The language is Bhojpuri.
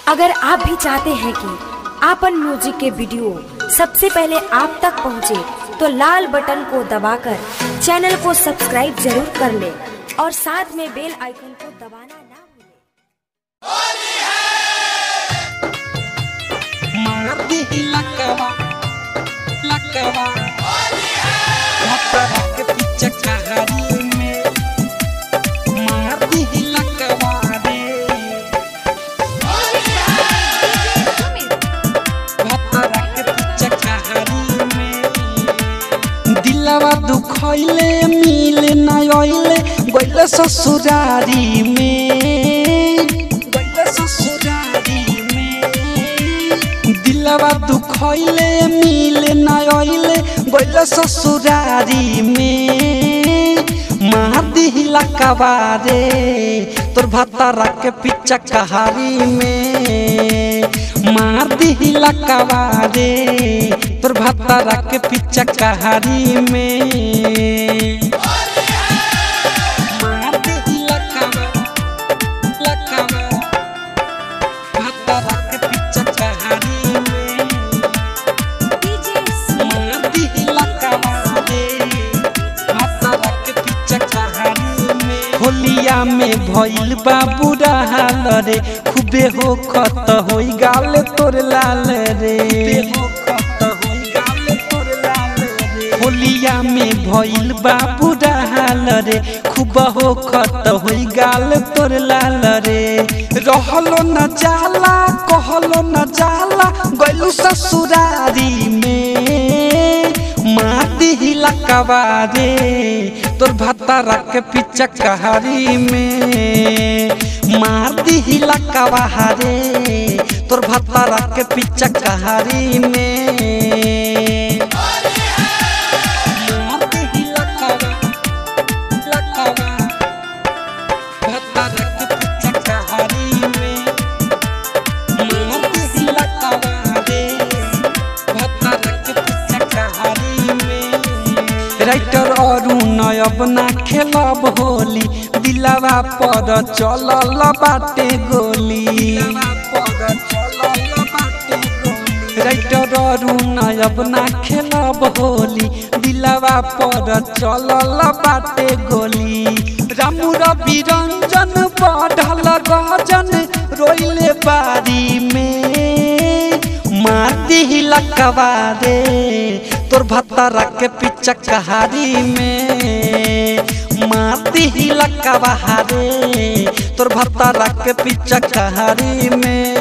अगर आप भी चाहते हैं कि आपन म्यूजिक के वीडियो सबसे पहले आप तक पहुंचे, तो लाल बटन को दबाकर चैनल को सब्सक्राइब जरूर कर ले और साथ में बेल आइकन को दबाना ना भूलें। मार दी लकवा लकवा लकवा के पीछे कहानी में मार दी लकवा रे लकवा के पीछे कहानी में दिलवा दुखैले मिल न आइले गइले ससुरारी में गइले ससुरारी में दिलवा दुखैले मिल न आइले गइले ससुरारी में मार दिहिला कबारे तोर भतारा के पीछा कहारी में मार दिहिला कबारे तोर भतारा के पीछा कहारी में मार दिहिला कबा लकबा भतारा के पीछा कहारी में मार दिहिला कबारे भतारा के पीछा कहानी में होलिया में भइल बा बुरा हाल रे खूबे हो खत होई गाल तोर लाल रे होलिया में भइल बा बुरा हाल रे खूब हो खत होई गाल तोर लाल रे रहलो न जाला कहलो न जाला गइलू ससुरारी में माटी हिला कबारे तोर भतारा के पीछा कहारी में मार दी हिला कबारे तोर भतारा के पीछा कहारी में मार दी हिला कबा लकबा भतारा के पीछा कहारी में मार दी हिला कबारे भतारा के पीछा कहारी में राइटर अरुण अब ना खेलब होली दिलावा पर चलल बाटे गोली राइटर अरुण अब ना खेलब होली दिलावा पर चलल बाटे गोली रामू रवि रंजन बढ़ल गजन रोइले बारी में माती हिलकवा रे तोर भतारा के पीछा कहारी में माती हिलकवा रे तोर भतारा के पीछा कहारी में